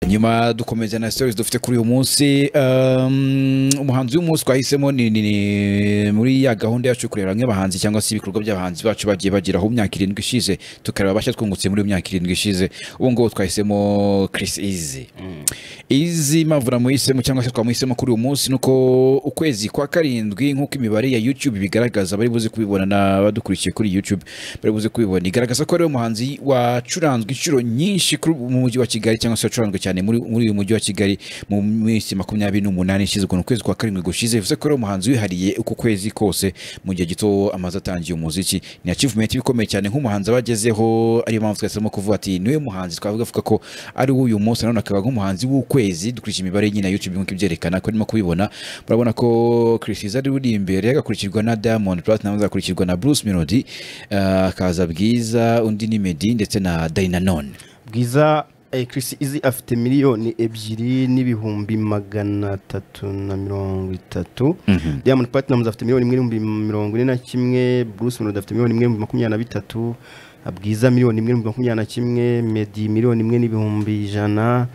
hanyuma dukomeza na stories dufite kuri uyu munsi um, umuhanzi w'umunsi twahisemo ni, ni, ni muri ya gahunda yacu yo kureba hamwe abahanzi cyangwa se ibikorwa by'abahanzi bacu bagiye bageraho mu myaka irindwi ishize tukareba abashya twungutse muri iyo myaka irindwi ishize ubu ngubu twahisemo Chris Easy izi mpamvu namuhisemo cyangwa se twamuhisemo kuri uyu munsi ni uko ukwezi kwa karindwi nk'uko imibare ya YouTube bigaragaza bari buze kubibona n'abadukurikiye kuri YouTube bari buze kubibona igaragaza ko ari umuhanzi wacuranzwe inshuro nyinshi kuri- mu mujyi wa Kigali cyangwa se wacuranzwe cyane muri muri uyu mujyi wa Kigali mu minsi makumyabiri n'umunani ishize ukuntu ukwezi kwa karindwi gushize bivuze ko ari umuhanzi wihariye uku kwezi kose mu gihe gito amaze atangiye umuziki ni achievement ikomeye cyane nk'umuhanzi aba agezeho ariyo mpamvu twahisemo kuvuga ati niwe muhanzi twavuga avuga ko ari uyu munsi nanone akaba nk'umuhanzi w'ukwezi dukurikije imibare nyine ya YouTube nk'uko ibyerekana ko arimo kubibona murabona ko Chris Izzo ari uri imbere agakurikirwa na Diamond Platnumz agakurikirwa na Bruce Melody eh, akaza Bwiza undi ni Meddy ndetse na Dynanone bwiza eh, Chris Easy afite miliyoni ebyiri n'ibihumbi magana atatu na mirongo itatu Diamond Platnumz afite miliyoni imwe n'ibihumbi mirongo ine na kimwe Bruce Melody afite miliyoni imwe n'ibihumbi makumyabiri na bitatu Bwiza miliyoni imwe n'ibihumbi makumyabiri na kimwe Meddy miliyoni imwe n'ibihumbi ijana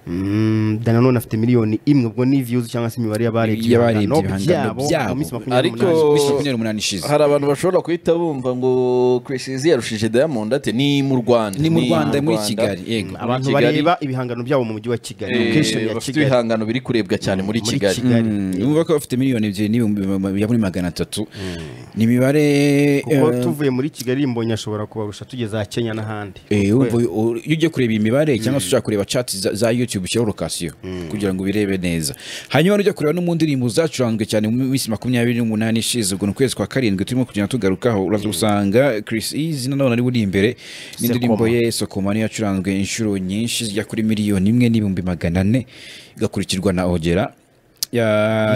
Mm, Dananone afite miliyoni imwe ubwo ni views cyangwa se imibare y'abarebye Y'abarebye ibihangano byabo byabo. mu minsi makumyabiri Ariko- n'umunani. Miss makumyabiri n'umunani ishize hari abantu bashobora guhita bumva ngo Chris Izzy yarushije Diamond ate ni mu Rwanda ni mu Rwanda muri Kigali yego muri abantu Kigali, bareba ibihangano byabo mu mujyi wa Kigali eh, location ya bafite Kigali ibihangano biri kurebwa cyane muri Kigali numva ko bafite miliyoni ebyiri n'ibihumbi ma- ya muri magana atatu ni imibare kuko eh, tuvuye muri Kigali mbonye ashobora kubarusha tugeze aha Kenya n'ahandi Eh, wumva u- iyo ugiye kureba iyi mibare cyangwa se ushaka kureba chat za, za youtube ushyiraho lokasiyo kugira ngo ubirebe neza hanyuma ujya kureba no mu ndirimbo zacuranzwe cyane mu minsi makumyabiri n'umunani ishize ubwo ni ukwezi kwa karindwi turimo kugenda tugarukaho uraza gusanga Chris Easy nanone ari buri imbere n'indirimbo ye Sokoma niyo yacuranzwe inshuro nyinshi zijya kuri miliyoni imwe n'ibihumbi magana ane igakurikirwa na Ogera ya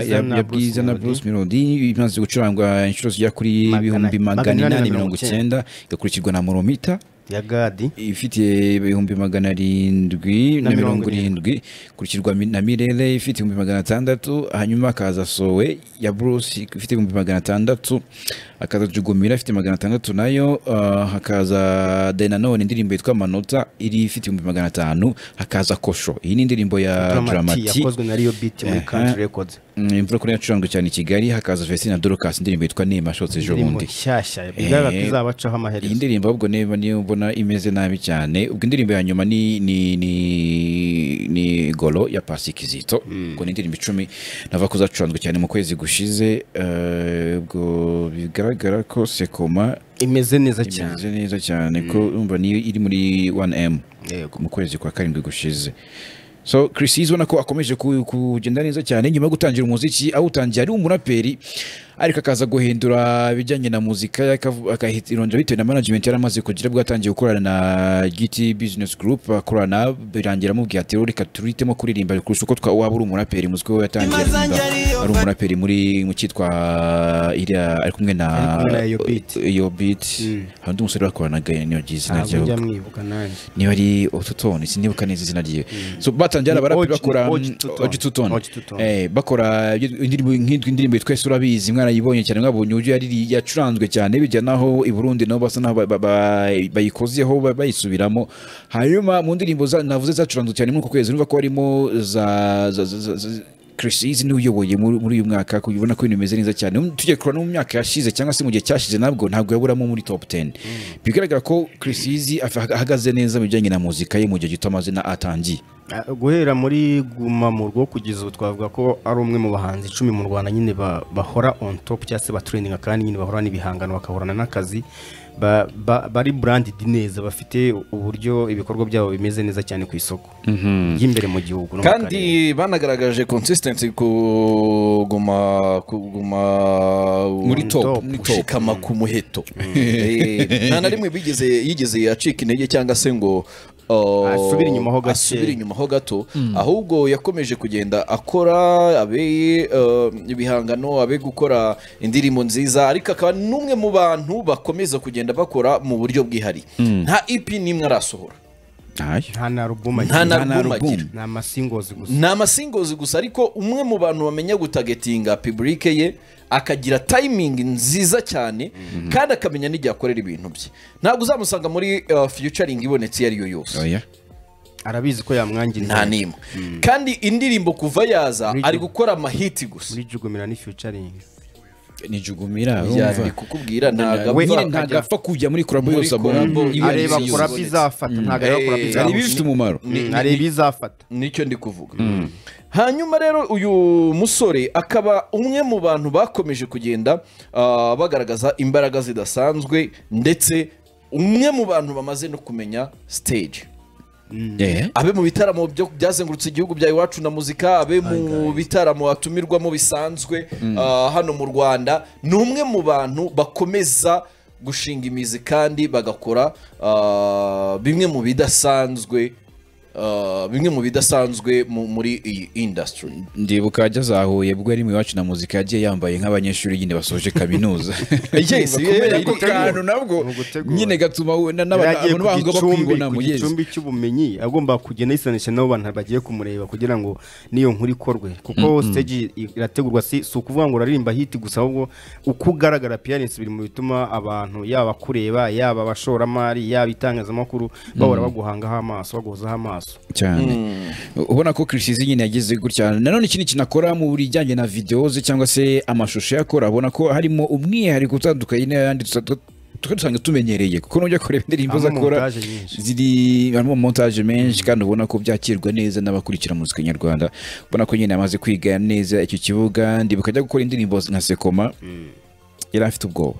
Bwiza ya- na ya Bruce Bwiza na Melody. Bruce Melody imaze gucurangwa inshuro zijya kuri Magana- ibihumbi magana magana inani inani na mirongo mirongo icyenda igakurikirwa na Moromita ya Gadi ifite ibihumbi magana arindwi na Na mirongo mirongo irindwi ikurikirwa mi- na mirere ifite ibihumbi magana atandatu hanyuma hakaza sowe ya bruce ifite ibihumbi magana atandatu hakaza jugumira ifite magana atandatu nayo ah, hakaza denanone indirimbo yitwa amanota iri ifite ibihumbi magana atanu hakaza kosho iyi ni indirimbo ya Dramati dramati yakozwe na Rio Beat muri Aha. Country Records Mm, imvura kuri yacuranzwe cyane i kigali hakaza vesina dorocas indirimbo yitwa nema shotse ejo indirimbo bundi nshyashya bigaragara ko Eh, izabacaho iyi amaherezo ndirimbo ahubwo niba niyo mbona imeze nabi cyane ubwo indirimbo ya nyuma ni ni ni ni golo ya pasi kizito ubwo ni indirimbo icumi nava ko zacuranzwe cyane mu kwezi gushize eh, ubwo bigaragara ko sekoma imeze neza cyane imeze neza cyane ko umva niyo iri muri 1m Yego. mu kwezi kwa karindwi gushize so Chris Izzo ubona ko akomeje ku- kugenda neza cyane nyuma yo gutangira umuziki awutangiye ari umuraperi ariko akaza guhindura ibijyanye na muzika ye, akavu- akahirondera bitewe na management yari amaze kugira ubwo yatangiye gukorana na GT Business Group akorana birangira amubwiye ati reka turihitemo kuririmba kurusha uko twa- waba uri umuraperi muzwi we yatangiye aririmba ari umuraperi muri mu cyitwa iriya ari kumwe na Ari kumwe na Yo Beat. iyo beat hari undi musore bakoranaga niyogiye izina ntabwo njya ryawe mwibuka nanjye niba ari otutone sinibuka neza izina ryiwe so batangiye ari Ni abaraperi Oji- bakora Oji Tutone. ogitutone Oji Tutone. bakora indirimbo nk'itwa indirimbo twese urabizi mwarayibonye cyane mwabonye uburyo yariri- yacuranzwe cyane bijya naho i burundi nabo basa naho ba- ba- ba- bayikozeho ba- bayisubiramo hanyuma mu ndirimbo za- navuze zacuranzwe cyane muri uku kwezi numva ko harimo za za- za- za- za- Chris Easy niwe uyoboye muri muri uyu mwaka kuko ubona ko ibintu bimeze neza cyane Um, tujye kureba no mu myaka yashize cyangwa se mu gihe cyashize nabwo ntabwo yaburamo muri top 10 bigaragara ko Chris Easy af- ahagaze neza mu bijyanye na muzika ye mu gihe gito amazina atangiye Ah, guhera muri guma mu rwo kugeza ubu twavuga ko ari umwe mu bahanzi icumi mu rwanda nyine ba- bahora on top cyangwa se batureninga kandi nyine bahora n'ibihangano bakahorana n'akazi ba- ba- bari branded neza bafite uburyo ibikorwa byabo bimeze neza cyane ku isoko ry'imbere mu gihugu no mu karere. kandi banagaragaje consistency kuguma kuguma Muri top, top. muri top. gushikama ku muheto Eh, nta na rimwe bigeze yigeze acika intege cyangwa se ngo uh, Asubire inyuma ho gake. asubire inyuma ho gato ahubwo yakomeje kugenda akora abe uh, ibihangano abe gukora indirimbo nziza ariko akaba n'umwe mu bantu bakomeza kugenda bakora mu buryo bwihariye nta EP n'imwe arasohora ntayo nta na album nta agira na na album album. agira ni amasingozi gusa ni amasingozi gusa ariko umwe mu bantu bamenya gutagetinga piburike ye akagira tayimingi nziza cyane kandi akamenya n'igihe akorera ibintu bye ntabwo uzamusanga muri uh, fiyucaringi ibonetse iyo ari yo yose oya arabizi ko yamwangiriza nta nimwe kandi indirimbo kuva yaza Muri- ari gukora amahiti gusa muri jugumira ni featuring nijugumira Byari urumva kukubwira ntabwo we- nyine akajya- ntabwo apfa kujya muri kolabo yose Muri abona collabo, iyo areba yose kora yose. bizafata ntabwo areba kora Eh, hari bizafata ibifite umumaro Mm, areba izafata nicyo ndi kuvuga hanyuma rero uyu musore akaba umwe mu bantu bakomeje kugenda ah, bagaragaza imbaraga zidasanzwe ndetse umwe mu bantu bamaze no kumenya stage Eh. abe mu bitaramo byo byazengurutse igihugu bya iwacu na muzika abe mu bitaramo hatumirwamo bisanzwe ah, hano mu rwanda ni umwe mu bantu bakomeza gushinga imizi kandi bagakora ah, bimwe mu bidasanzwe ah, bimwe mu bidasanzwe mu- muri iyi industry ndibuka ajya zahuye bwo yari mu iwacu na muzika yagiye yambaye nk'abanyeshuri nyine basoje kaminuza Yes, kubera yeah, ko iri- kantu nabwo ni ugutegura. nyine gatuma we- na- yari n'aba- agiye abantu bango ku gicumbi bakibona ku mu yezi gicumbi cy'ubumenyi agomba kugenda yisanisha n'abo bantu bagiye kumureba kugira ngo n'iyo nkuru ikorwe kuko stage i- irategurwa si si ukuvuga ngo uraririmba hiti gusa ahubwo uko ugaragara appearance biri mu bituma abantu yaba kureba yaba abashoramari yaba itangazamakuru bahora baguhangaho amaso baguhozaho amaso cyane ubona ko kirisizi nyine yagize gutya nanone ikindi kintu akora mu bijyanye na videwo ze cyangwa se amashusho ye akora abona ko harimo umwihariko utandukanye n'ayandi dusa- du- tukaba dusanzwe tumenyereye kuko nujya kureba indirimbo ze Harimo akora montage nyinshi. ziri harimo montage menshi kandi ubona ko byakirwa neza n'abakurikira muzika nyarwanda ubona ko nyine yamaze kwiga neza icyo kibuga ndibuka ajya gukora indirimbo nka sekoma yari afite ubwoba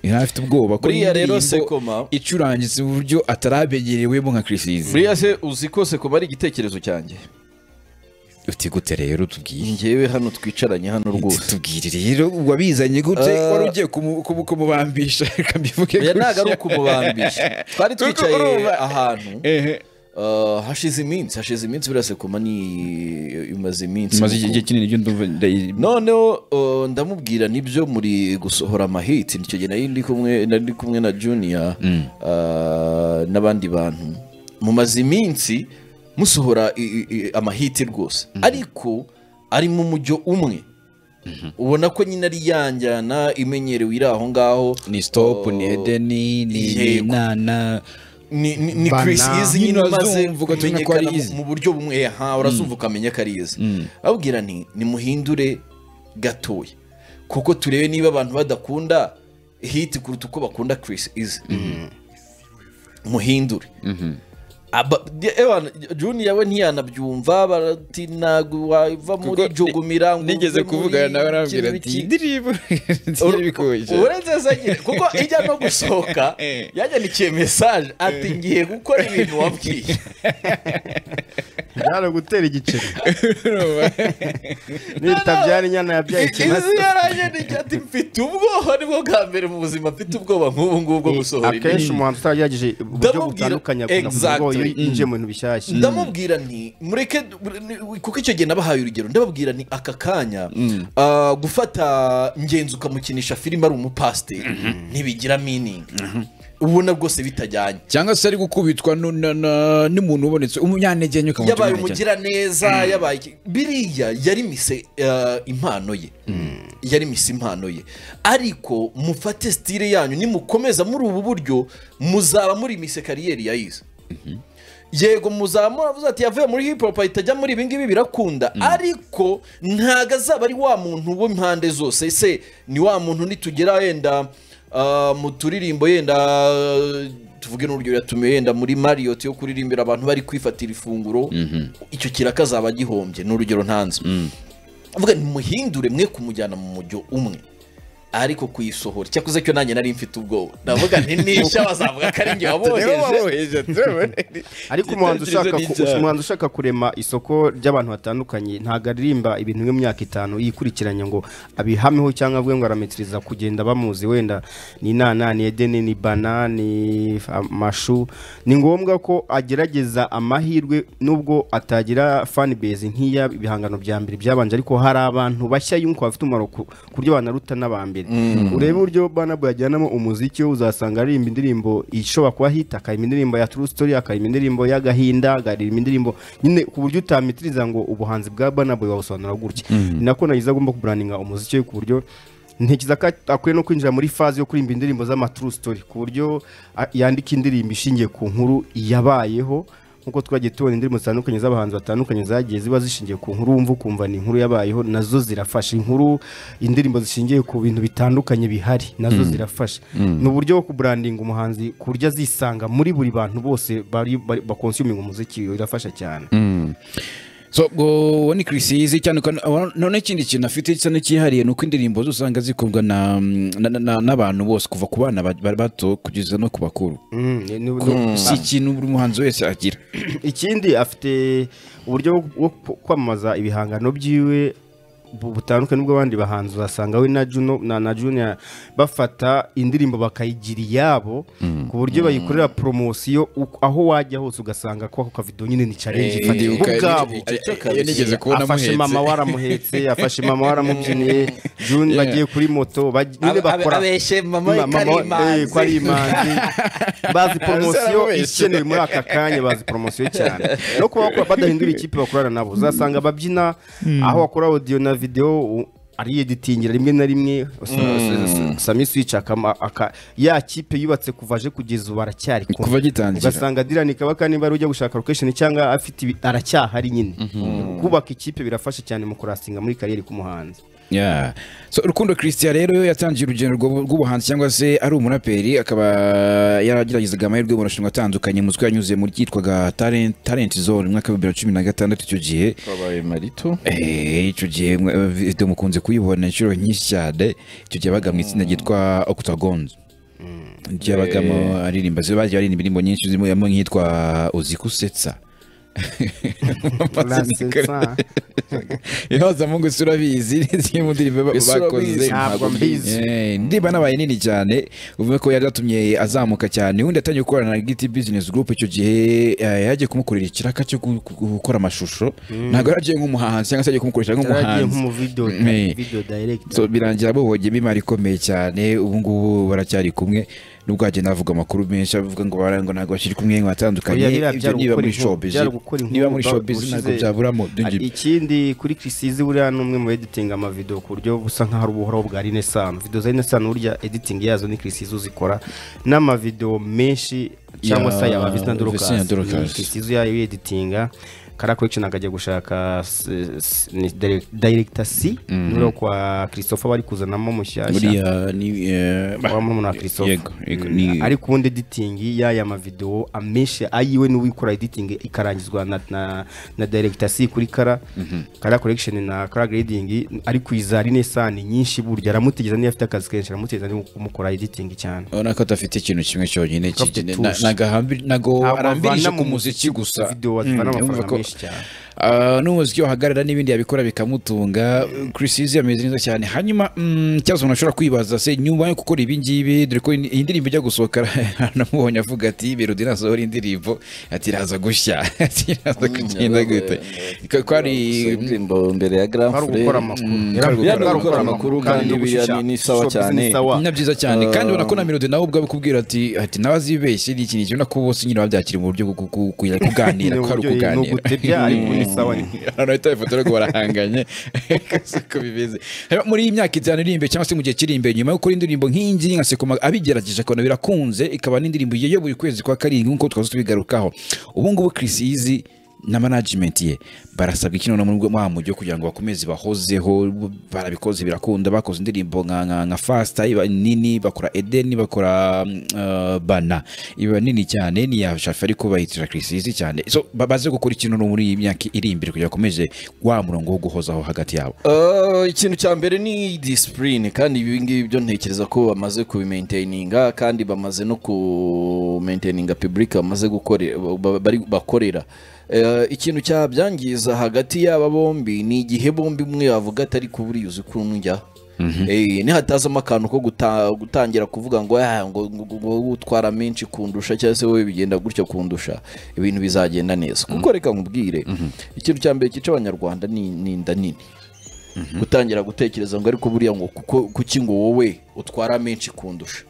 yari afite ubwoba ko buriya rero indirimbo sekoma icurangitse mu buryo ataramenyerewemo nka kirisizi buriya se uzi ko sekoma ari igitekerezo cyanjye uti gute rero tubwire ngewe hano twicaranye hano rwose tubwire rero wabizanye gute Ah. wari ugiye kumu- kumu- kumubambisha reka mbivuge oya ntabwo ari gutya. ukumubambisha twari Kuko twicaye urumva- ahantu Ehe. Uh, hashize iminsi hashize iminsi buriya sekoma ni imaze iminsi Maze kuko- igihe kinini ndumva ndayi- noneho uh, ndamubwira nibyo muri gusohora amahiti nicyo gihe nari ndi kumwe nari ndi kumwe na junior uh, n'abandi bantu mumaze iminsi musohora i- i- i- amahiti rwose ariko arimo umujyo umwe ubona ko nyine ari yanjyana imenyerewe iri aho ngaho ni stop Uh, ni edeni ni ni yego. na na ni, ni, ni Bana. Chris Easy nyine Nyine umaze azumva ugatumva ko ari kumenyekana Easy. mu- mu buryo bumwe ha urazumva ukamenya ko ari Easy ababwira nti nimuhindure gatoya kuko turebe niba abantu badakunda hit kuruta uko bakunda Chris Easy muhindure Aba- de- ewana, Junior we ntiyanabyumva barati ntabwo wava muri Kuko jugumira ngo nigeze uve muri kuvugana nawe arambwira kino ati iki." indirimbo byarabikoje urenze se nyine kuko ijya no gusohoka Eh. yanyandikiye mesaje ati ngiye gukora ibintu wabwiye byari gutera igiceri n'ibitabyara inyana yabyaye ikimasa izi yaranyandikiye ati mfite ubwoba nibwo bwa mbere mu buzima mfite ubwoba nk'ubu ngubu bwo gusohora akenshi indirimbo. umuntu utaragerageje uburyo Ndamubwira- butandukanye akunda kuvuga ngo iyo Exactly. yinjiye mu bintu bishyashya ndamubwira nti mureke kuko icyo gihe nabahaye urugero ndababwira ni aka kanya ah, gufata ngenzi ukamukinisha filime ari umupasiteri ntibigira miningi ubona rwose bitajyanye cyangwa se ari gukubitwa nu- na- na- n'umuntu ubonetse umunyantegenke ukamuta yabaye umunyantegenke. umugiraneza yabaye iki- biriya yari mise eh, impano ye yari mise impano ye ariko mufate sitire yanyu nimukomeza muri ubu buryo muzaba muri mise kariyeri yayize yego muzaba muravuze ati yavuye muri hip hop ahita ajya muri ibi ngibi birakunda ariko ntabwo azaba ari wa muntu w'impande zose se ni wa muntu nitugera yenda ah, mu turirimbo yenda ah, tuvuge n'urugero yatumiwe yenda muri mariyoti yo kuririmbira abantu bari kwifatira ifunguro icyo kiraka azaba agihombye ni urugero ntanze avuga nimuhindure mwe kumujyana mu mujyo umwe ariko kuyisohora cyakoze cyo nanjye nari mfite ubwoba ndavuga nti nisha bazavuga ko ari njye waboheje ariko umuhanzi ushaka ku- umuhanzi ushaka kurema isoko ry'abantu batandukanye ntabwo aririmba ibintu bimwe mu myaka itanu yikurikiranya ngo abihameho cyangwa avuge ngo arametiriza kugenda bamuzi wenda ni inana ni edeni ni bana ni amashu ni ngombwa ko agerageza amahirwe nubwo atagira fan base nk'iya ibihangano bya mbere byabanje ariko hari abantu bashya yunguka bafite umumaro ku ku buryo banaruta n'abambere urebe uburyo bana Boy ajyanamo umuziki we uzasanga aririmba indirimbo ishobora kuba hita akarima indirimbo ya true story akarima indirimbo y'agahinda akarima indirimbo nyine ku buryo utamitiriza ngo ubuhanzi bwa bana Boy wabusobanura gutya ni nako nagize agomba kubrandinga umuziki we ku buryo ntekereza ko akwiye no kwinjira muri faze yo kuririmba indirimbo z'ama true story ku buryo a- yandika indirimbo ishingiye ku nkuru yabayeho nk'uko twagiye tubona indirimbo zitandukanye z'abahanzi batandukanye zagiye ziba zishingiye ku nkuru wumva ukumva ni inkuru yabayeho nazo zirafasha inkuru indirimbo zishingiye ku bintu bitandukanye bihari nazo zirafasha ni uburyo bwo kuburandinga umuhanzi ku buryo azisanga muri buri bantu bose bari- bari- bakonsuminga umuziki birafasha cyane so ubwo ni kirisizi cyane ukana- wa- none ikindi kintu afite gisa n'icyihariye ni uko indirimbo ze usanga zikundwa na- na- na- na- n'abantu bose kuva ku bana ba- ba- bato kugeza no ku bakuru Mm, ni- ni- Ko ni- si ikintu buri muhanzi wese agira ikindi afite uburyo bwo- bwo ku- kwamamaza ibihangano byiwe bu- butandukanye n'ubw'abandi bahanzi uzasanga we na Juno na, na Junior bafata indirimbo bakayigira iyabo ku buryo bayikorera promosiyo uko- aho wajya hose ugasanga ko ako kavido nyine ni challenge Eh, ifatiye uka- ubwabo eh, eh, eh, iyo nigeze kubona afashe amuhetse. mama waramuhetse afashe mama waramubyiniye Junior Yeah. bagiye kuri moto baj- nyine Abe- abe- bakora abeshe mama we ko ari wa- imanzi. eh, ko ari imanzi bazi poromosiyo Zarababeshye. ikenewe muri aka kanya bazi poromosiyo cyane no kuba bakora- badahindura ikipe bakorana nabo uzasanga ababyina aho bakora audio na video u- ari editingira rimwe na rimwe sami switch akama- aka- ya kipe yubatse kuva aje kugeza ubu aracyari kumwe. kuva agitangira ugasanga dirani kabaka niba ari ujya gushaka location cyangwa afite ibi- aracyahari nyine kubaka ikipe birafasha cyane mu kurasinga muri kariyeri k'umuhanzi Yeah. So, Rukundo Christian rero yo yatangiye urugendo rw'ubu- rw'ubuhanzi cyangwa se ari umuraperi akaba yarageragezaga amahirwe mu marushanwa atandukanye muzwi yanyuze muri cyitwaga Talent, Talent Zone mu mwaka wa 2016 icyo gihe twabaye marito Eh, icyo gihe mwa- eh, video mukunze kuyibona inshuro nyinshi cyane icyo gihe yabaga mu itsinda ryitwa Octagon ryabagamo aririmba ziba bagiye baririmba indirimbo nyinshi zirimo yamo nk'itwa uzi kusetsa Lasensa. ihoza mu gusa urabizi ni zimwe mu ndirimbo ba- Ese bakoze urabizi? Ntabwo mbizi. Eh, indirimbo nabaye nini cyane uvuga ko yari yatumye azamuka cyane undi yatangiye gukorana na giti business group icyo gihe eh, yagiye kumukorera ikiraka cyo gu- gu- gukora amashusho ntabwo yaragiye nk'umuhanzi cyangwa se yagiye kumukoresha yaragiye nk'umuhanzi nk'umuvideo Eh. video director so birangira bohogiyemo imari ikomeye cyane ubu ngubu baracyari kumwe nubwo hagenda havuga amakuru menshi avuga ngo bara- ngo ntabwo bakiri kumwe ngo batandukanye Oya, biriya ibyo byari niba gukora muri inkuru- showbiz byari gukora inkuru niba muri ba- showbiz bushize. ntabwo byaburamo Ari- byongera ikindi kuri kirisizi buriya ni umwe mu editinga amavido ku buryo busa nk'aho ari ubuhoraho bwa rinesano video za rinesano burya editing yazo ni kirisizi uzikora n'amavido menshi cyangwa Ya, se aya Vincent Vincent Dorcas. Dorcas kirisizi yayo yeditinga kara collection akajya gushaka s- s- ni dire- director C nuro kwa Christopher bari kuzanamo mushyashya buriya ni eh, bah, wa murumuna wa Christopher yego yego, ni ariko ubundi editing y'aya mavidewo amenshi ayiwe niwe ikora editing ikarangizwa na na, na director C kuri kara kara collection na kara grading ari kwiza rinesani nyinshi burya aramutegereza niyo afite akazi kenshi aramutegereza niyo kumukora editing cyane urabona ko adafite ikintu kimwe cyonyine Ko afite cyigene- tushi. na- nagahambi- nago Ntabwo arambirije avana ku mu muziki gusa video Mm, azivana urumva amafaranga ko- menshi cyane Ah, n'umuziki wahagarara n'ibindi yabikora bikamutunga Chris Easy ameze neza cyane hanyuma mm, ikibazo umuntu ashobora kwibaza se nyuma yo gukora ibi ngibi dore ko iyi ndirimbo ijya gusohoka namubonye avuga ati Melody nasohora indirimbo ati iraza gushya ati iraza kugenda gute Ko- ko ari indirimbo mbere ya grand ari ugukora amakuru ari ugukora Yari ari amakuru kandi kandi no biriya gushyira- ni sawa showbiz cyane. ni sawa. na byiza cyane kandi ubona ko na Melody nawe ubwo abikubwira ati ati nawe azibeshye ni ikintu ubona ko bose nyine babyakira mu buryo bwo ku- ku- ku- kuganira ko hari Ni uburyo- ni ukuganira ugutebya ariko ni sawa ni hano ahita ifoto ariko barahanganye uko bimeze Hanyuma muri iyi myaka itanu iri imbere cyangwa se mu gihe kiri imbere nyuma yo gukora indirimbo nk'iyi ngiyi nka sekoma abigerageje akabona birakunze ikaba n'indirimbo ye yo buri kwezi kwa karindwi nk'uko twaza tubigarukaho ubu ngubu Chris Easy na management ye barasabwa iki noneho muri wa mujyi wo kugira ngo bakomeze bahozeho barabikoze birakunda bakoze indirimbo nka nka nka fasita iba nini bakora edeni bakora mm, uh, bana iba nini cyane ni ya shafi ariko bayitira Chris Easy cyane so ba- baze gukora ikintu no muri iyi myaka iri imbere kugira bakomeze wa murongo wo guhozaho hagati yabo Uh, ikintu cya mbere ni disipurine kandi ibi ngibi byo ntekereza ko bamaze kubimainteyininga kandi bamaze no kumainteyininga public bamaze gukorera ba- bari bakorera Uh, ikintu cyabyangiza hagati y'aba bombi ni igihe bombi umwe yavuga atari kuburiyuzi kuri njya Eh, nihatazamo akantu ko guta- gutangira kuvuga ngo "Ah, ngo ngo- ngo wowe utwara menshi kundusha cyangwa se wowe bigenda gutya kundusha ibintu bizagenda neza kuko reka nkubwire ikintu cya mbere cyica abanyarwanda ni ni inda nini gutangira gutekereza ngo ariko buriya ngo kuko kuki ngo wowe utwara menshi kundusha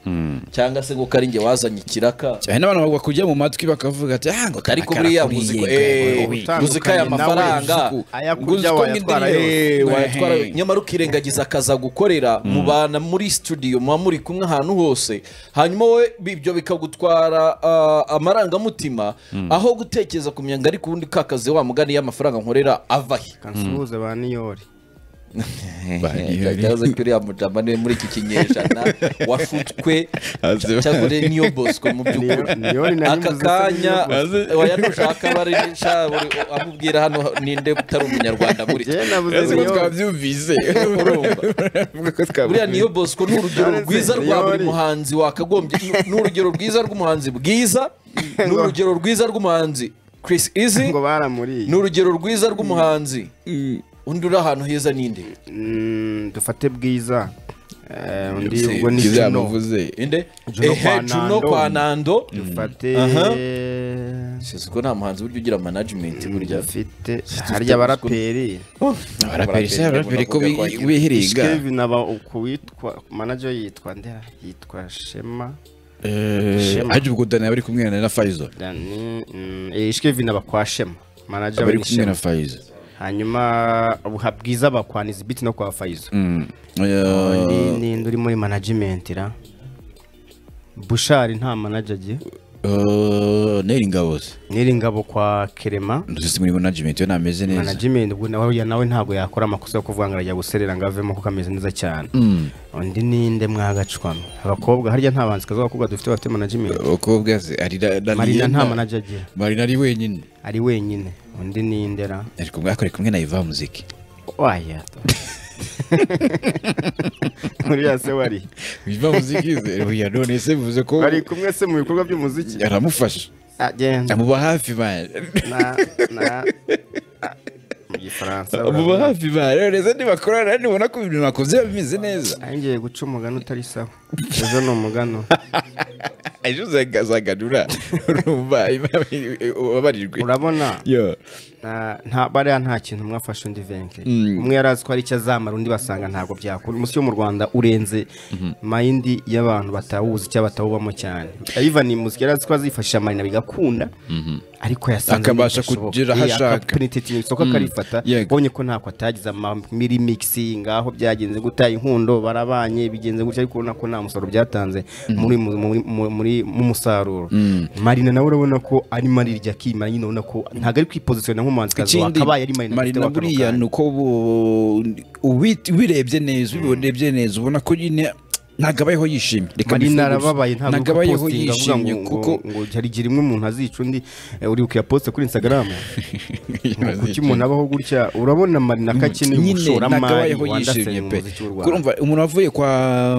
cyangwa se ngo ko ari njye wazanye ikiraka cyane n'abantu bakujya mu matwi bakavuga ati ah ngo aka ariko nakara buriya kuriye, uzi ko ngo eh, wowe." utandukanye uzi ko aya nawe, mafaranga uzi ko ayakurya uzi ko wayatwara n'indirimbo, yose. eh, wayatwara Ehe. nyamara ukirengagiza akaza gukorera mubana muri studio muba muri kumwe ahantu hose hanyuma wowe ibyo bikagutwara ah, amarangamutima aho gutekereza kumenya ngo ariko ubundi kakaze wa mugani y'amafaranga nkorera avahe kansuhuze ba niyori Baniyeri. ikibazo cy'uriya mujama ni we muri iki kinyejana washutswe Aze- cyangwa uri niyo bosco mu by'ukuri Niyo- niyori nari aka mvuze ko kanya niyo Bosco. Aze- wayadushaka bari buri amubwira hano ninde utari umunyarwanda muri twe Njye nabuze Ese ko Niyo- twabyumvise Urumva. Avuga ko twabyumvise. buriya niyo bosco ni urugero None se rwiza rwa buri niyori. muhanzi wakagombye ni urugero rwiza rw'umuhanzi bwiza ni urugero rwiza rw'umuhanzi chris easy ngo baramuriye ni urugero rwiza rw'umuhanzi undi uri ahantu heza ninde Mm, dufate bwiza Eh, undi Se- ubwo ni Bwiza juno yamuvuze. inde Juno ehe kwa juno Nando. kwa nando dufate Aha. seziko nta muhanzi burya ugira management burya dufite dufite harya Bosco. abaraperi abaraperi se abaraperi ko bi- Abaraperi. bihiringa Skevin aba uku witwa manager yitwa nde yitwa Shema Eh, Shema. ajya ubwo dani aba ari kumwe na Faizo Dani mm, eh, Skevin aba kwa Shema manager aba ari wa kumwe na Shema Faizo hanyuma ubuha bwiza aba kwa Nizibit no kwa Faizo Mm. Eh, Undi ninde uri muri management ra Bushari nta manager agiye eh, Neri Ngabo se Niringabo kwa Kerema ndetse muri management we nameze neza management ubwo nawe ya nawe ntabwo yakora amakosa yo kuvuga ngo arajya guserera ngo avemo kuko ameze neza cyane undi ninde mwagacwamo abakobwa harya nta banzikazi abakobwa dufite bafite management abakobwa se ari na- na marina Rihanna. nta manager agira Marina ari wenyine ari wenyine undi ni indera ari kumwe akora kumwe na Iva Muziki waya uriya se wari Iva Muziki ze buriya none se bivuze ko bari kumwe se mu bikorwa by'umuziki aramufasha agenda amuba hafi man na na ah, mu gifaransa amuba urabona. hafi man rero se nibakorana nibona ko ibintu bakoze biba bimeze neza Nari ngiye guca umugani utari sawa ejo ni umugano ejo uzagazaganura urumva ubabarirwe urabona yo Na- nta bariya nta kintu mwafashe undi venke umwe yari azi ko hari icyo azamara undi basanga ntabwo byakora umunsi wo mu rwanda urenze mayindi y'abantu batawuzi cyangwa batawubamo cyane ivan ni muzika yari azi ko azifashisha marina bigakunda ariko yasanze Akabasha bidashoboka. kugera aho Eh, ashaka. akapenetrating isoko akarifata Yego. ubonye ko ntako atagize amamiri mixi ngaho byagenze gutya inkundo barabanye bigenze gutya ariko urabona ko nta musaruro byatanze muri mu- muri- mu- muri- mu musaruro marina nawe urabona ko arimo arirya akimara nyine urabona ko ntabwo ari kwiposisiyona nk'umuhanzikazi wakabaye ari marina afite marina wa kano buriya kanya. ni uko ubu- ubi- ubirebye neza ubirebye neza ubona ko nyine ntabwo abayeho yishimye Reka mbivuge marina gusa. arababaye ntabwo ntabwo uko abayeho postinga avuga yishimye ngo- kuko ngo- ngo hari igihe rimwe umuntu azica undi eh, uri bukuyaposte kuri instagram Ngo kuki umuntu abaho gutya urabona marina ko akeneye ntabwo umushoramari abayeho wandasenya yishimye mu pe muziki w'u rwanda kurumva umuntu wavuye kwa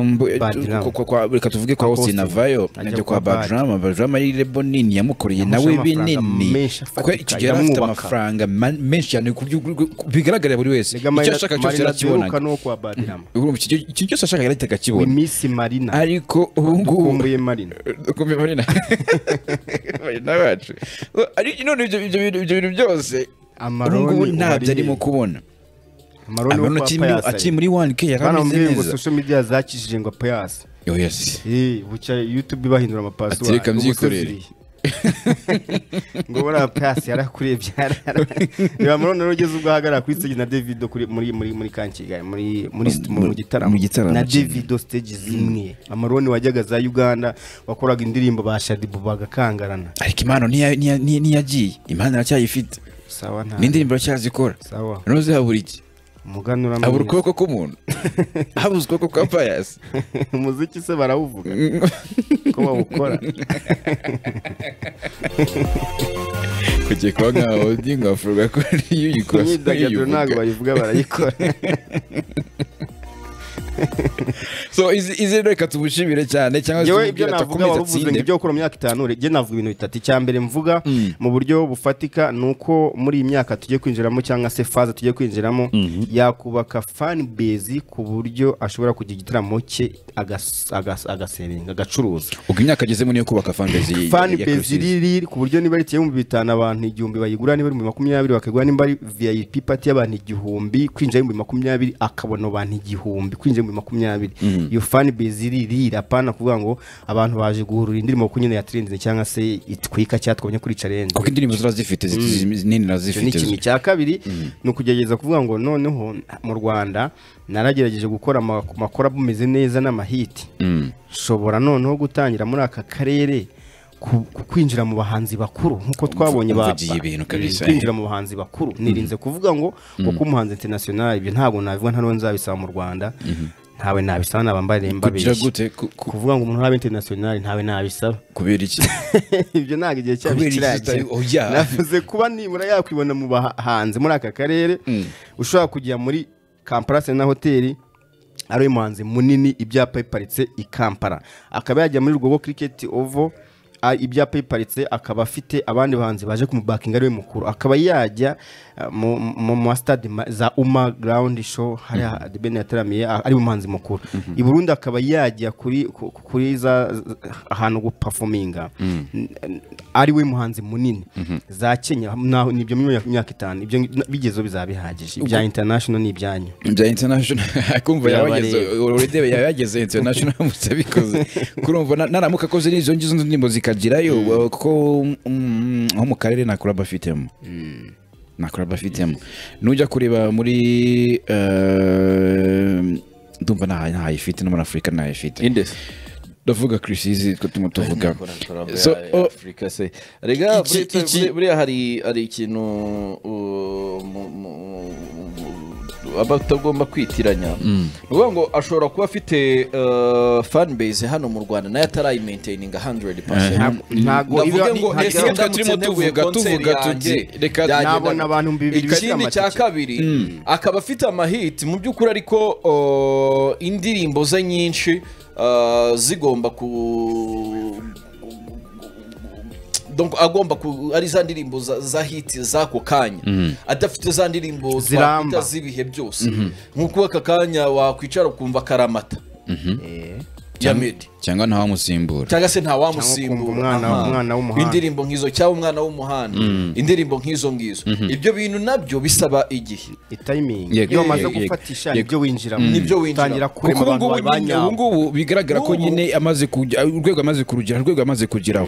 mbu- Bad tu- Drama. kwa- kwa- reka tuvuge kwa Kwa Austin Austin. Avayo Ajya ajya kwa kwa Bad. Badrama Badrama ari rebo nini yamukoreye Yamusha nawe amafaranga binini menshi afatika, kuko icyo gihe yari afite yamwubaka. amafaranga ma- menshi cyane ku byo- ku- bigaragarira buri wese Erega icyo ashaka cyose Marina duheruka arakibonaga ni uwo kwa badirama Urumva icyo icyo cyose ashaka yarahita we akakibona misi marina ariko ubu ngubu dukumbuye marina dukumbuye marina marina bacu Ari- none ibyo ibyo bintu ibyo bintu byose ubu Amarone ngubu ubu ntabyo ari- arimo kubona amarone wo abona kwa akiri muri- payasi akiri muri 1k bana yarameze bamubwiye ngo neza social media zakijije ngo payasi Yo, yes. Eh, bucya youtube bahindura amapasiwari Ati, reka mvyikorere. ngo buriya payasi yarakurebye reba marone rero ugeze ubwo ahagarara kuri stage na davido kuri- muri muri muri kankigali muri muri st- mu mu gitaramo mu gitaramo na kimwe. davido stage zimwe amarone wajyaga za uganda wakoraga indirimbo ba shadibu bagakangarana ariko impano ntiya- ntiya- ntiya- ntiyagiye impano aracyayifite sawa nta n'indirimbo aracyazikora sawa noze habura iki umuganura habura ukuboko k'umuntu habura ukuboko kwa payasi umuziki se barawuvuga ko bawukora kugiye kuba nkaho ndi nkafurwa ko niyo uyikora imyidagaduro ntabwo bayivuga barayikora so izi izi reka tumushimire cyane cyangwa se yewe ibyo tumubwire atakomeze navuga wari uvuze ngo atsinde ibyo gukora mu myaka itanu rege navuga ibintu bitatu icya mbere mvuga mu buryo bufatika ni uko muri iyi myaka tugiye kwinjiramo cyangwa se faza tugiye kwinjiramo yakubaka fan base ku buryo ashobora kugira igitaramo cye agas- agas- agasebenga agacuruza ubwo imyaka agezemo niyo kubaka fanbase ya- fan ya base Crucis. iriri ku buryo niba ari ibihumbi bitanu abantu igihumbi bayigura niba ari ibihumbi makumyabiri bakagura niba ari vip pati y'abantu igihumbi kwinjira ibihumbi makumyabiri akabona abantu igihumbi kwinjira ibihumbi makumyabiri iyo fan base iriri apana kuvuga ngo abantu baje guhurura indirimbo kuko nyine yatirindinze cyangwa se itwika cyatwabonye kuri challenge kuko indirimbo zora zifite zi- zi- nini na icyo ni zifite ikintu cya kabiri ni ukugerageza kuvuga ngo noneho mu rwanda naragerageje gukora ama- amakora ameze neza n'amahiti nshobora noneho gutangira muri aka karere ku- ku- kwinjira mu bahanzi bakuru nk'uko twabonye ba- umvugiye ibintu kabisa. kwinjira mu bahanzi bakuru nirinze kuvuga ngo kuko umuhanzi international ibyo ntabwo nabivuga nta n'uwo nzabisaba mu rwanda ntawe nabisaba nabambare kugira mbabeshye gute ku- ku- kuvuga ngo umuntu ntaba international ntawe nabisaba kubera iki ibyo ntabwo igihe cyabo Kubera iki kiragera tutari- oya. navuze kuba nibura yakwibona mu bahanzi muri aka karere ushobora kujya muri kampala sena hoteli ari umuhanzi munini ibyapa biparitse i kampala akaba yajya muri rugogo kiriketi ovo a- ibyapa biparitse akaba afite abandi bahanzi baje kumubakinga ariwe mukuru akaba yajya uh, mu- mu ma stade ma- za uma ground show hariya The Ben yataramiye a- ari umuhanzi mukuru i Burundi akaba yajya kuri ku- ku- kuri za za- ahantu gupafominga ari we muhanzi munini za Kenya naho nibyo mu myaka- myaka itanu ibyo bigezeho bizaba bihagije ibya international ni ibyanyu bya international kumva yabageze urebe yabageze international mutse bikoze kurumva na- naramuka akoze n'izo ngizo ndirimbo zikagirayo uh, kuko mm, nko mu karere nta kuraba afitemo nta kuraba afitemo nujya kureba muri uh, ndumva nta- ntayifite no muri afurika ntayifite indesi ndavuga kirisizi two turimo tuvuga So, oh, afurika se rega Iki- buriya- iki- buriya- buriya hari hari ikintu uh, mu- mu- mu- aba atagomba kwitiranya ni ukuvuga ngo ashobora kuba afite uh, fan base hano mu rwanda nayo atarayimaintayininga 100% ntago Ndavuge iba- ngo ntago ese iba- reka ndamutse turimo nteguye tuvuga, konseri tuvuga yanjye, tuti, reka- byagendaga- Nabona abantu ibihumbi bibiri bifite ikindi cya amatike. kabiri akaba afite amahiti mu by'ukuri ariko uh, indirimbo ze nyinshi uh, zigomba ku Donc, agomba ku ari za ndirimbo za, za hiti z'ako kanya adafite za ndirimbo Ziramba. twakwita z'ibihe byose nk'uko aka kanya wakwicara ukumva karamata ya Meddy cyangwa ntawamusimbura cyangwa se Cyangwa ntawamusimbura ukumva umwana- Aha. umwana w'umuhanda. indirimbo nk'izo cyangwa umwana w'umuhanda indirimbo nk'izo ngizo ibyo bintu nabyo bisaba igihe itayimingi Yego, iyo umaze yego, yego. gufatisha Yego. nibyo winjiramo Nibyo winjiramo. utangira kurema kuko abantu ubungubu ba nyine- nyabo ubungubu bigaragara ko N'ubu. nyine amaze kujya urwego amaze kurugera urwego amaze kugeraho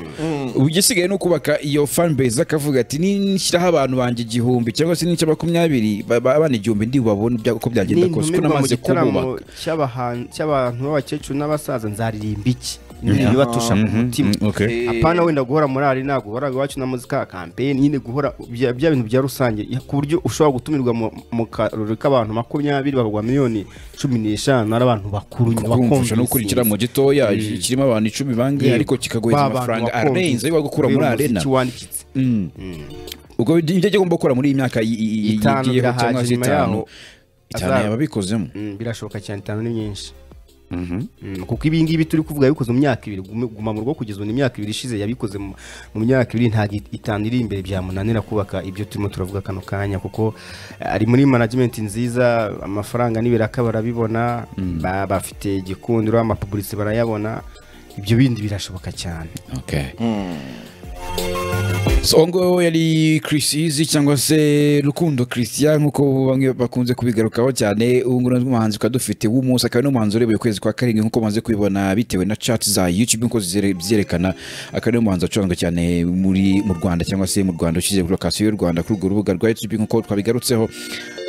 ubu igisigaye ni ukubaka iyo fanbase akavuga ati nishyiraho abantu banjye igihumbi cyangwa se n'ice makumyabiri ba- ba- abana igihumbi ndi bubabone ibya- uko byagenda kose kuko nintumirwa mu namaze gitaramo kububaka cy'abahan- cy'abantu b'abakecuru n'abasaza nzaririmba iki ni ibibatusha ku mutima Mm, okay. Eh, apana wenda guhora muri arena guhora iwacu na muzika kampeni nyine guhora bya bya bintu bya rusange ya- ku buryo ushobora gutumirwa mu- mu karori k'abantu makumyabiri bakagwa miliyoni cumi n'eshanu ari abantu bakuru kumvusha no gukora ikiramo gitoya kirimo abantu icumi bangahe Yego. ariko kikaguhereza Ba bantu amafaranga bakumvise. arenze ayo gukura muri Kubera arena umuziki wandikitse ubwo ibyo agomba gukora muri iyi myaka y- y- y- Itanu yigiyeho cyangwa birahagije, se nyuma itanu yaho itanu azaba- yaba abikozemo Mm, birashoboka cyane itanu ni nyinshi Mm, kuko ibi ngibi turi kuvuga yabikoze mu myaka ibiri Gume- guma mu rugo kugeza ubu ni imyaka ibiri ishize yabikoze mu mu myaka ibiri ntabwo it- itanu iri imbere byamunanira kubaka ibyo turimo turavuga kano kanya kuko eh, ari muri management nziza amafaranga nibiraka barabibona ba- bafite igikundiro amapublicite barayabona ibyo bindi birashoboka cyane Okay. So ngo yari Chris Easy cyangwa se Rukundo Christian nkuko bamwe bakunze kubigarukaho cyane ubungubu n'umuhanzi twari dufite w'umunsi akaba ari n'umuhanzi urebeye ukwezi kwa karindwi nkuko maze kubibona bitewe na chat za YouTube nkuko zizere- byerekana akaba ari n'umuhanzi wacuranga cyane muri mu Rwanda cyangwa se mu Rwanda ushyize kuri lokasiyo y'u Rwanda kuri urwo rubuga rwa YouTube nkuko twabigarutseho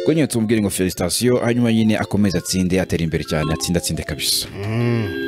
ubwo nyine tumubwire ngo felicitation hanyuma nyine akomeze atsinde atera imbere cyane atsinde atsinde kabisa Mm.